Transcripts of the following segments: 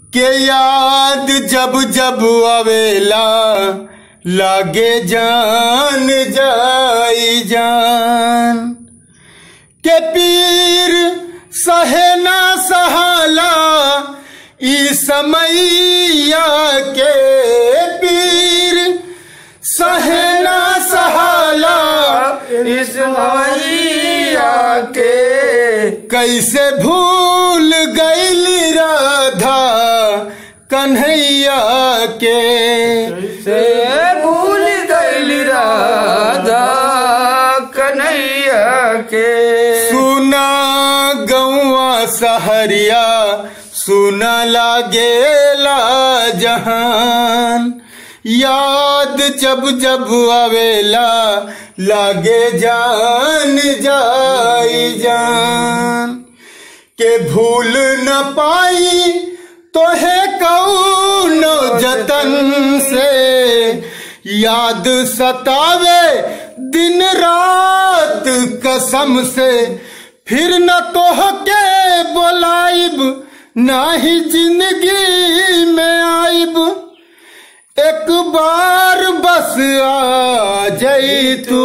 के याद जब जब आवेला लागे जान जाई जान के पीर सहे ना सहाला ई समैया के पीर सहे ना सहाला इस मैया के कैसे भूल गईल राधा कन्हैया के से भूल गईल राधा कन्हैया के सुना गौआ सहरिया सुना लागेला जहान याद जब जब आवेला लागे जान जाई जान के भूल न पाई तो है कौनो जतन से याद सतावे दिन रात कसम से फिर न तोह के बोलाइब ना ही जिंदगी में आइब एक बार बस आ जाई तू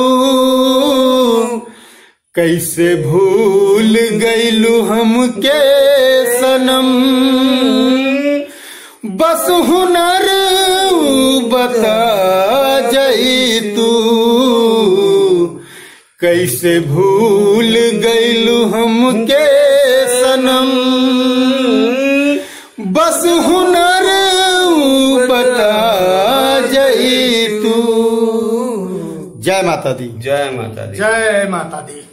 कैसे भूल गईलू हमके सनम बस हुनर बता जाई तू कैसे भूल गईलू हमके सनम बस हुनर बता जाई तू जय माता दी जय माता दी जय माता दी